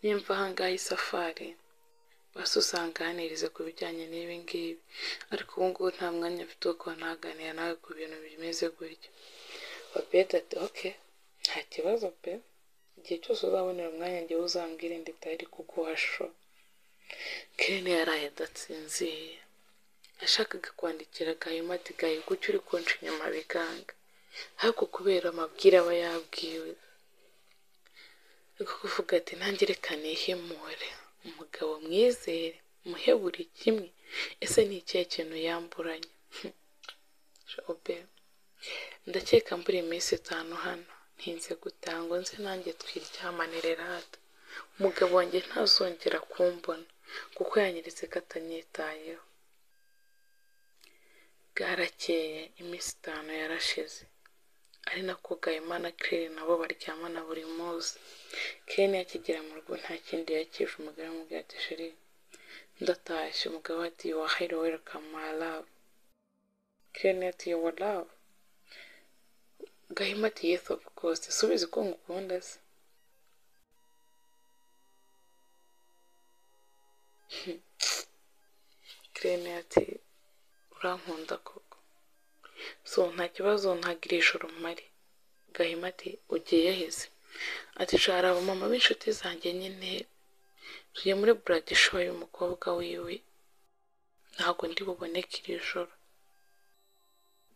nimba ahangaha isafari basi usanganirize ku bijyanye n'ibi ngibi ariko ubu ngubu nta mwanya mfite wo kuba naganira nawe ku bintu bimeze gutya babeta ati oke nta kibazo pe igihe cyose uzabonera umwanya ngewe uzambwire nditari kuguha sho kene yaraye adasinziye yashakaga kwandikira gahima ati gahe kuki uri konca inyuma biganga ariko kubera amabwire aba yabwiwe kuvuga ati nanjye reka nihimure umugabo mwizere muhe buri kimwe ese ni ikihe kintu yamburanye jobe ndakeka mbura iminsi itanu hano ntinze gutangwa nze nanjye twiryamanire rata umugabo wanjye ntazongera kumbona kuko yanyeretse ko atanyitayeho bwarakeye iminsi itanu yarashize ari nako gahimana kere nabo baryamana buri munsi kene yakigera mu rugo nta kindi yakije umugore amubwira ati sheri ndatashye umugabo ati yuwa hayiro werukama malavu kene ati yuwa lavu gahima ati yesi ofu kose subizi ko ngukunda se kirene ati urankunda koko so nta kibazo ntagirisha urumari gahima ati ugiye yaheze ati shara abamama b'inshuti zanjye nyine tugiye muri buradishowa y'umukobwa wiwe ntabwo ndi buboneke iri joro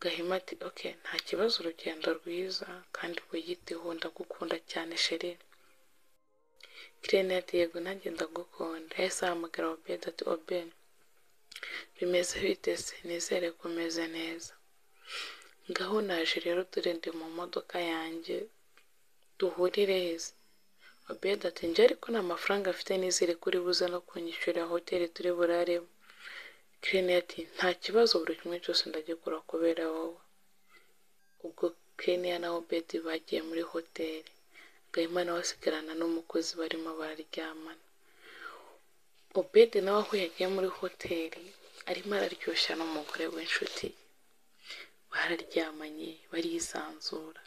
gahima ati oke nta kibazo urugendo rwiza kandi rwigitiho ndagukunda cyane sheri kirene ati yego nanjye ndagukunda yahise ahamagara obedi ati obedi bimeze bitese nizere ko umeze neza ngaho naje rero dore ndi mu modoka yanjye duhurire heza obedi ati njye ariko nta mafaranga afite nizere ko uri buze no kunyishyurira hoteli turi buraremo kirene ati nta kibazo buri kimwe cyose ndagikora kubera wowe ubwo kirene na obedi bagiye muri hoteli gahima nawe asigarana n'umukozi barimo bararyamana obedi nawe aho yagiye muri hoteli arimo araryoshya n'umugore w'inshuti bararyamanye barisanzura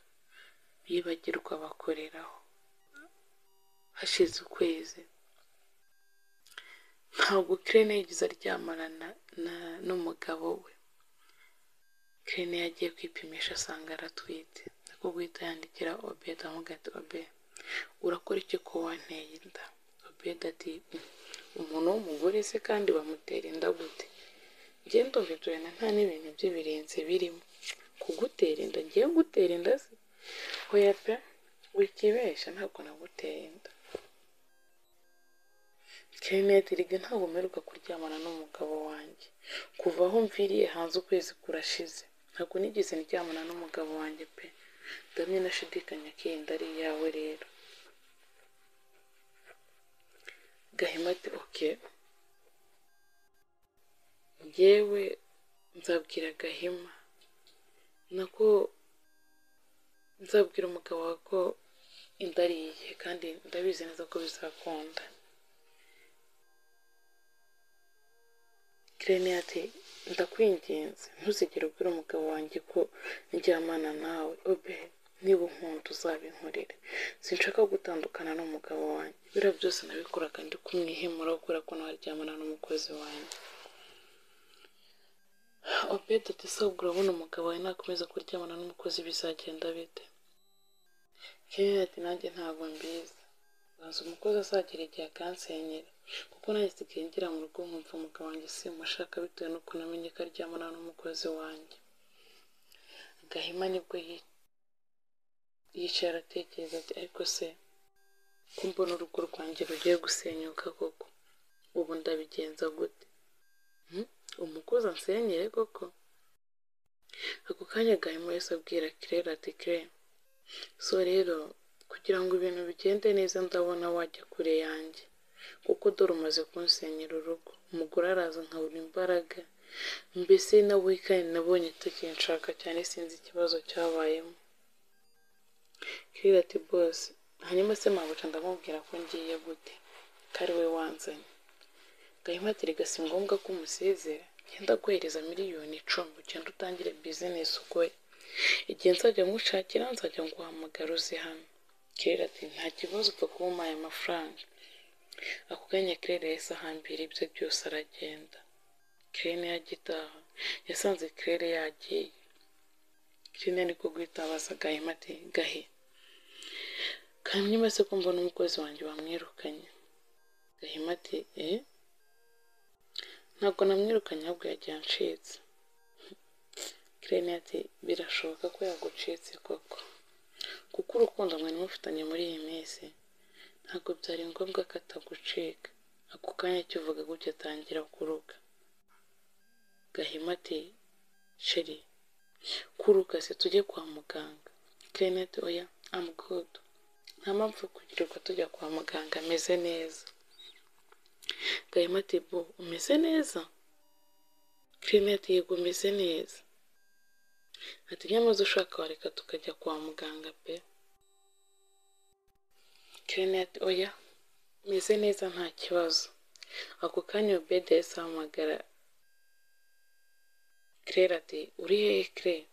bibagirwa bakoreraho hashize ukwezi ntabwo kirene yigeze aryamana n'umugabo we kirene yagiye kwipimisha asanga aratwite niko guhita yandikira obedi amubwira ati obedi urakora iki ko wanteye inda obedi ati umuntu w'umugore se kandi bamutera inda gute ngendo vidurana nta n'ibintu by'ibirenze birimo kugutera inda ngiye gutera inda se hoya pe wikibeshya ntabwo nagutera inda kirinete riga ntabwo mperuka kuryamana n'umugabo wanjye kuva aho mviriye hanze ukwezi kurashize ntabwo nigeze ndyamana n'umugabo wanjye pe ndamye nashidikanya ko iyi nda ari iyawe rero gahima ati oke yewe nzabwira gahima nako nzabwira umugabo wawe ko inda ari iye kandi ndabizi neza ko bizakunda kirene ati ndakwinginze ntuzigere ubwira umugabo wanjye ko njyamana nawe obe niba unkunda uzabinkorere sinshaka gutandukana n'umugabo wanjye biriya byose nabikoraga ndi kumwihemura kubera ko naryamana n'umukozi wanjye obedi ati sabwa urabona umugabo wawe nakomeza kuryamana n'umukozi bizagenda bite kirene ati nanjye ntabwo mbizi bazi umukozi azagera igihe akansenyera kuko nanjye nsigaye ngira mu rugo nkumva umugabo wanjye simushaka bitewe n'uko namenye ko aryamana n'umukozi wanjye gahima nibwo yicara aratekereza ati ariko se ko mbona urugo rwanjye rugiye gusenyuka koko ubu ndabigenza gute umukozi ansenyere koko ako kanya gahima yose abwira kirere ati kirere so rero kugira ngo ibintu bigende neza ndabona wajya kure yanjye kuko dore umaze kunsenyera urugo umugore araza nkabura imbaraga mbese na wikani nabonye tukinshaka cyane sinzi ikibazo cyabayemo kirira ati bose hanyuma se mabuca ndamubwira ko ngiye gute ko ari we wanzanye gahima ati rega si ngombwa ko umusezera genda aguhereza miliyoni icumi ugenda utangire bizinesi ukore igihe nzajya nkushakira nzajya nguhamagara uzi hano kirira ati nta kibazo upfa kuba umpaye amafaranga ako kanya kirere yahise ahambira ibye byose aragenda kirene yagitaha yasanze kirere yagiye kirene niko guhita gahima ati gahe kamyuma se ko mbona umukozi wanjye wamwirukanye gahima ati eh ntabwo namwirukanye ahubwo yagiye anshyitse kirene ati birashoboka ko yagucitse koko kuko urukundo mwari mufitanye muri iyi minsi ntabwo byari ngombwa ko atagucika ako kanya kivuga gutya atangira kuruka gahima ati sheri kuruka se tujye kwa muganga kirinete oya amugudu nta mpamvu kugirirwa tujya kwa muganga ameze neza gahima ati bo umeze neza kirinete yego umeze neza ati nyamaze ushaka wareka tukajya kwa muganga pe kirene ati oya meze neza nta kibazo ako kanya obedi yahise ahamagara kirere ati uri hehe kirere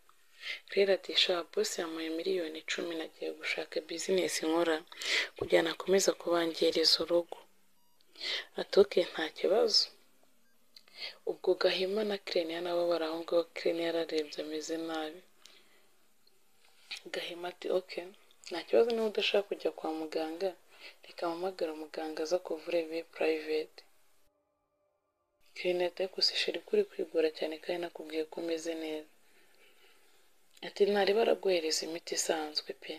kirere ati sha bose yamuhaye miliyoni icumi nagiye gushaka bizinesi nkora kugira ngo akomeze kubangiriza urugo atoke nta kibazo ubwo gahima na kirene nabo bari aho ngaho kirene yararebye ameze nabi gahima ati oke nta kibazo niba udashaka kujya kwa muganga reka mpamagara umuganga aza kuvura bibe purayiveti kirinete gusa isheri kuri kwigora cyane kandi nakubwiye ko umeze neza Ati ntareba araguhereza imiti isanzwe pe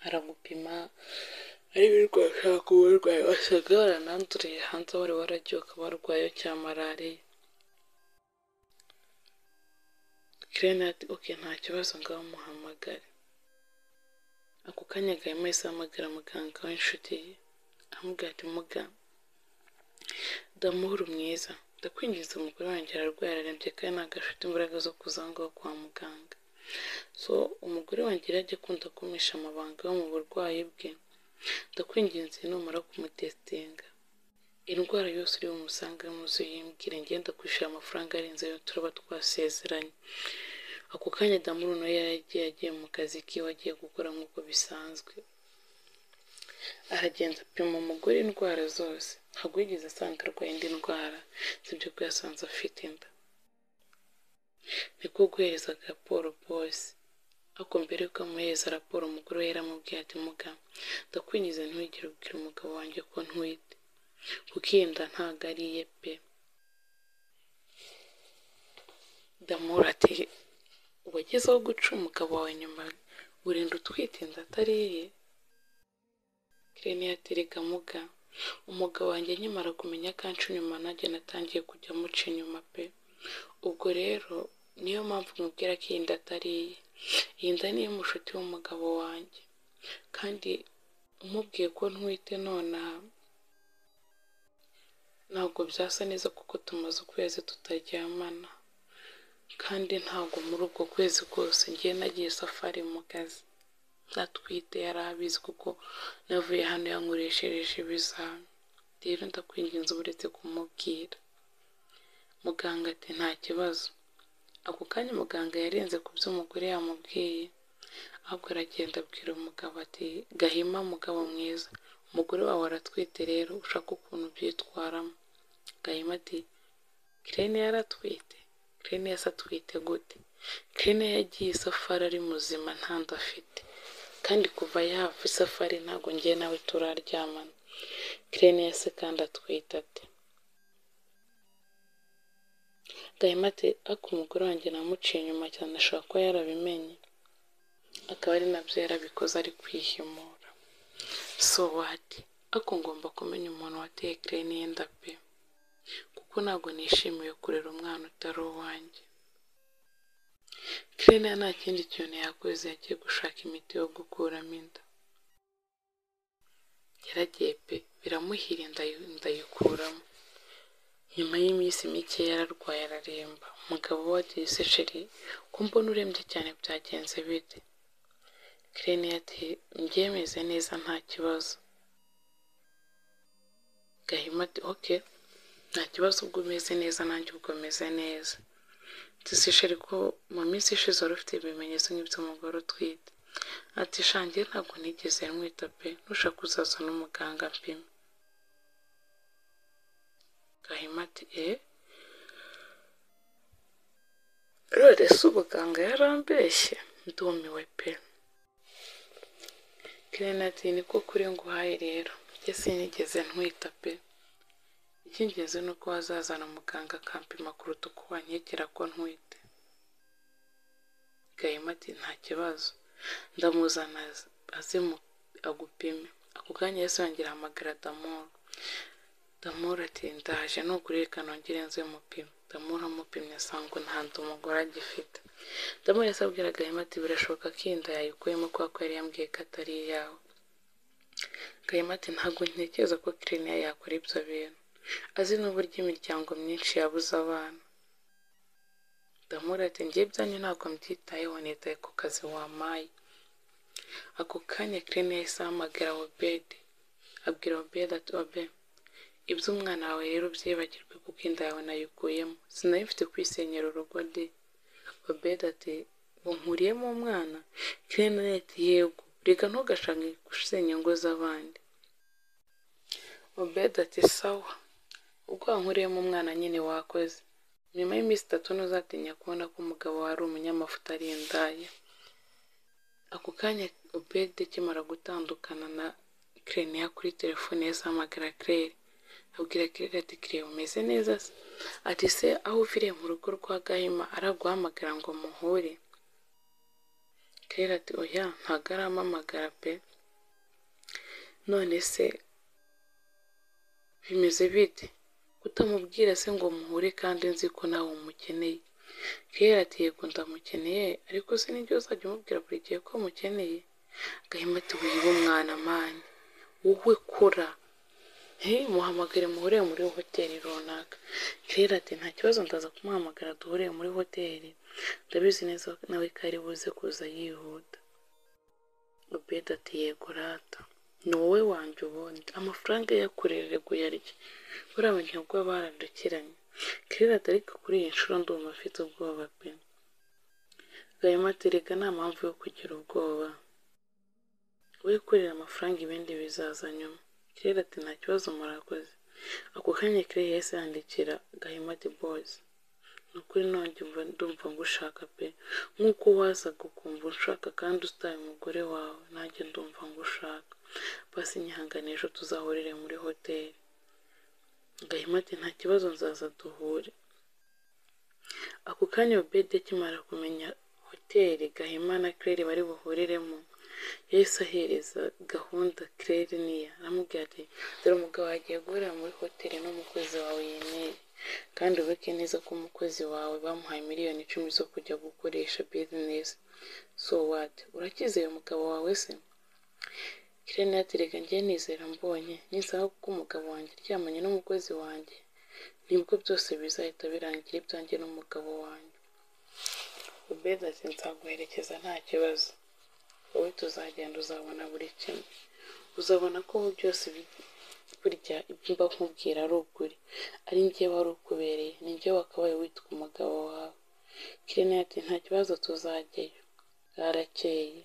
aragupima areba indwara ushaka kuba urwaye wasaga warananduriye hanze wari waragiye ukaba warwaye cyangwa malariya kirena ati oke nta kibazo ngaho muhamagare ako kanya gahima yahise ahamagara muganga w'inshuti ye amubwira ati muga damuhuru mwiza ndakwinjiza umugore wanjye ararwaye ararembye kandi ntabwo afite imbaraga zo kuza ngaho kwa muganga so umugore wanjye yari ajya akunda kumisha amabanga yo mu burwayi bwe ndakwinginze numara kumutesitinga indwara yose uri bumusanga muzu yimbwira ngenda kwishyura amafaranga arenze ayo turaba twasezeranye ako kanya damuru nawe yari agiye agiye mu kazi kiwe agiye gukora nk'uko bisanzwe aragenda apima umugore indwara zose ntabwo yigeze asanga arwaye indi ndwara sibyo ko yasanze afite inda niko guhereza raporo bose ariko mbere yuko amuhereza raporo umugore we yaramubwiye ati muga ndakwinjiza ntiwigire ubwira umugabo wanjye ko ntwite kuko iyi nda ntabwo ari iye pe damura ati wagezeho guca umugabo wawe nyuma urinda utwite inda atari iye kirene yaterega muga umugabo wanjye nkimara kumenya kanshi nyuma nanjye natangiye kujya amuca inyuma pe ubwo rero niyo mpamvu mubwira ko iyi nda atari iye iyi nda niyo mushuti w'umugabo wanjye kandi umubwiye ko ntwite nonaha ntabwo byasa neza kuko tumaze ukwezi tutaryamana kandi ntabwo muri ubwo kwezi kose ngiye nagiye safari mu kazi atwite yari abizi kuko navuye hano yankoreshereje ibizami rero ndakwinginze uretse kumubwira muganga ati nta kibazo ako kanya muganga yarenze ku byo umugore yamubwiye ahubwo aragenda abwira umugabo ati gahima mugabo mwiza umugore wawe aratwite rero ushaka ukuntu byitwaramo gahima ati kirene yaratwite kirene yasa atwite gute kirene yagiye isafari ari muzima ntanda afite kandi kuva yava isafari ntabwo ngiye nawe turaryamana kirene yase kandi atwite ati gahima ati ariko umugore wanjye namuciye inyuma cyane ashobora kuba yarabimenye akaba ari nabyo yarabikoze ari kwihimura so wati ariko ngomba kumenya umuntu wateye kirene yenda pe kuko ntabwo nishimiye kurera umwana utari uwanjye kirene nta kindi kintu yakoze yagiye gushaka imiti yo gukuramo inda yaragiye pe biramuhira ndayikuramo nyuma y'iminsi mike yararwaye araremba umugabo we agiye isesheri ko mbona urembye cyane byagenze bite kirene ati mbyemeze neza nta kibazo gahima ati oke nta kibazo ubwo umeze neza nanjye ubwo meze neza dusisheri ko mu minsi ishize wari ufite ibimenyetso nk'iby'umugore utwite ati shange ntabwo nigeze mwita pe nushaka uzaza n'umuganga mpima gahima ati e rero se umuganga yarambeshye ndumiwe pe kirena ati niko kuri nguhaye rero njye sinigeze ntwita pe icy'ingenzi ni uko wazazana umuganga akampima kuruta uko wankekera ko ntwite gahima ati nta kibazo ndamuzana aze agupime ako kanya yose yongera ahamagara damoro damura ati ndaje nugurika nongere nze mupima damura amupimye asanga ntanze umugore agifite damura yose abwira gahima ati birashoboka ko iyi nda yayikuyemo kubera ko yari yambwiye ko atari iyawe gahima ati ntabwo ntekereza ko kiriniya yakora ibyo bintu azi n'uburyo imiryango myinshi yabuze abana ndamura ati ngiye ibyanyu ntabwo mbyitayeho nitaye ku kazi wampaye ako kanya kirene yahise ahamagara obedi abwira obedi ati obe iby'umwana wawe rero byibagirwe kuko inda yawe nayikuyemo sinari mfite kwisenyera urugo de obedi ati nkuriyemo umwana kirene ati yego reka ntugashake gusenya ingo z'abandi obedi ati sawa ubwo wankuriyemo umwana nyine wakoze nyuma y'iminsi itatu ntuzatinya kubona ko umugabo wari umunyamafuta ari indaya ako kanya ubede akimara gutandukana na kireniya kuri telefone yose ahamagara kirere abwira kirere ati kirere umeze neza se ati se aho uviriye mu rugo rwa gahima araguhamagara ngo muhure kelera ati oya ntago arampamagara pe none se bimeze bite kutamubwira se ngo muhure kandi nzi ko nawe umukeneye kelera ati yego ndamukeneye ariko se nibyo uzajya umubwira buri gihe ko mukeneye gahima ati wiba umwana mani wowe kora he muhamagare muhurire muri hoteli runaka kelera ati nta kibazo ndaza kumuhamagara duhurire muri hoteli ndabizi neza nawe ko ari buze kuza yihuta ubeda ati yego rata ni wowe wanjye ubundi amafaranga yakorerere kuyarya buriya banyabwo barandukiranye kelera ati ariko kuri iyi nshuro ndumva afite ubwoba pe gahima ati rega nta mpamvu yo kugira ubwoba we kurira amafaranga ibindi bizaza nyuma kirere ati nta kibazo murakoze ako kanya kirere yahise yandikira gahimati boys ni ukuri nongeye ndumva ngushaka pe nk'uko wazaga ukumva unshaka kandi utaye umugore wawe nanjye ndumva ngushaka basi nyihanganisha tuzahurire muri hoteli gahimati nta kibazo nzaza duhure ako kanya obedi akimara kumenya hoteli gahima na kirere bari buhuriremo yahise ahereza gahunda kirere niya aramubwira ati dore umugabo wagiye guhurira muri hoteli n'umukozi wawe yemeye kandi ubeke neza ko umukozi wawe bamuhaye miliyoni icumi zo kujya gukoresha bizinesi so wati urakizeye umugabo wawe se kirere yaterega njye nizera mbonye nisaba kuko umugabo wanjye aryamanye n'umukozi wanjye nibwo byose bizahita birangira ibyanjye n'umugabo wanjye ubeza ati nzaguherekeza nta kibazo wowe tuzagenda uzabona buri kimwe uzabona ko byose burya ibyo mba nkubwira ari ukuri ari njye wari ukubereye ni njye wakabaye witwa umugabo wawe kirene ati nta kibazo tuzajyayo bwarakeye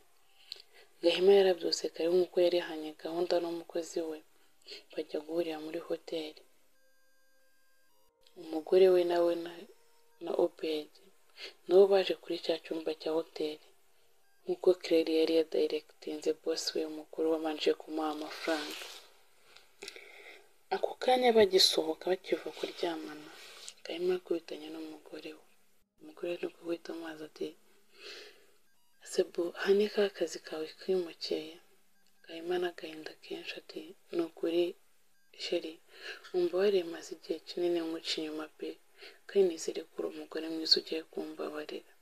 gahima yarabyose kare nk'uko yarihanye gahunda n'umukozi we bajya guhurira muri hoteli umugore we nawe na obedi nabo baje kuri cya cyumba cya hoteli nk'uko kirere yari yadayiregitinze bose we mukuru wabanje kumuha amafaranga ako kanya bagisohoka bakiva kuryamana gahima yakubitanye n'umugore we umugore ari guhita amazi ati sebu aha ni ka kazi kawe kimukeye gahima n'agahinda kenshi ati ni ukuri sheri wumva warimaze igihe kinini nkuca inyuma pe kandi nizere ko uri umugore mwiza ugiye kumbabarira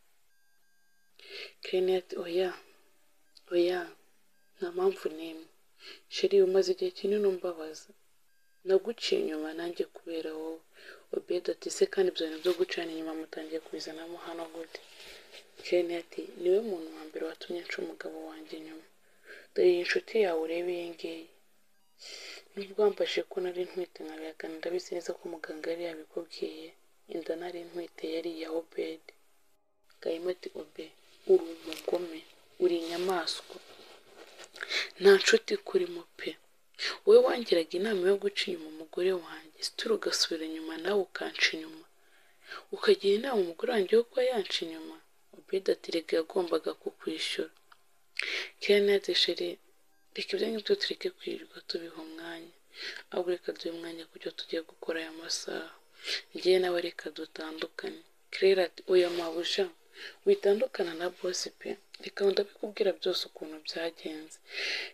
Kenneth oya oya nta mpamvu n'imwe sheri umaze igihe kinini umbabaza naguciye inyuma nanjye kubera wowe obedi ati se kandi ibyo bintu byo gucana inyuma mutangiye kubizanamo hano gute Kenneth niwe muntu wa mbere watumye nca umugabo wanjye inyuma dore iyi nshuti yawe ureba iyi ngiyi nubwo wamfashe ko nari ntwite nkabihakana ndabizi neza ko muganga yari yabikubwiye inda nari ntwite yari iya obedi gahima ati obe uri umugome uri inyamaswa nta nshuti kurimo pe wowe wangiraga inama yo guca inyuma umugore wanjye situra ugasubira inyuma nawe ukanca inyuma ukagira inama umugore wanjye yo kuba yanca inyuma obedi ati rega yagombaga kukwishyura kenete sheri reka ibyo ngibyo tureke kwirirwa tubiha umwanya ahubwo reka duhe umwanya kuburyo tugiye gukora aya masaha ngewe nawe reka dutandukane kirera ati oya mabuja witandukana na bosi pe reka ndabikubwira byose ukuntu byagenze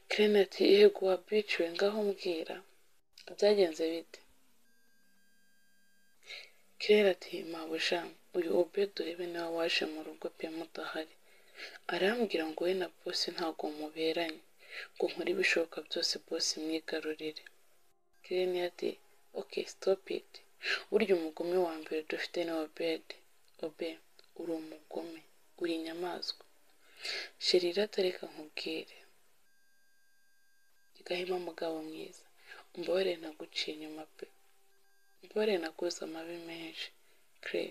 kirena ati yego wabiciwe ngaho mbwira byagenze bite kirera ati mabuja uyu obedo urebe niba waje mu rugo pe mudahari arambwira ngo we na bosi ntabwo muberanye ngo nkore ibishoboka byose bosi mwigarurire kirena ati ok stop it burya umugome wa mbere dufite ni obedi obe uri umugome uri inyamaswa sherira atareka nkubwire gahima mugabo mwiza umbabarire naguciye inyuma pe umbabarire naguze amabi menshi kre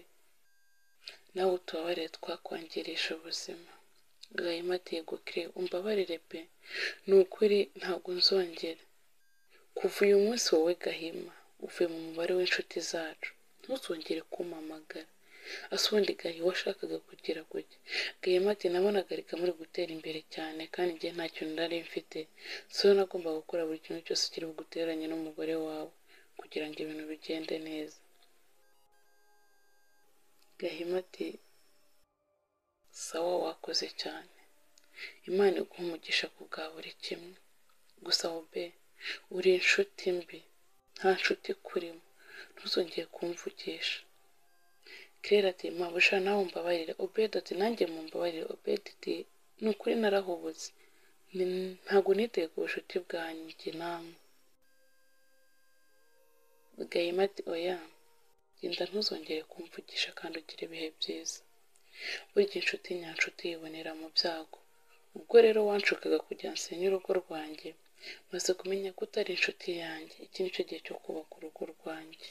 nawe utubabarire twakwangirisha ubuzima gahima atego kre umbabarire pe ni ukuri ntabwo nzongera kuva uyu munsi wowe gahima uvuye mu mubare w'inshuti zacu ntuzongere kumamagara asubundi gahe washakaga kugira gutya gahima ati nabonaga reka muri gutera imbere cyane kandi njye nta kintu nari mfite so nagomba gukora buri kintu cyose kiri buguteranye n'umugore wawe kugira ngo ibintu bigende neza gahima ati sawa wakoze cyane Imana iguhe umugisha ku bwa buri kimwe gusa wowe uri inshuti mbi nta nshuti ikurimo ntuzongeye kumvugisha kera ati mpabuja nawe mbabarire obedi ati nanjye mumbabarire obedi ati ni ukuri narahubutse Ni- ntabwo niteye ku bucuti bwanjye namwe gahima ati oya genda ntuzongere kumvugisha kandi ugire ibihe byiza burya inshuti nyanshuti yibonera mu byago ubwo rero wanshukaga kugira nsenya urugo rwanjye maze kumenya ko utari inshuti yanjye iki ni cyo gihe cyo kubaka urugo rwanjye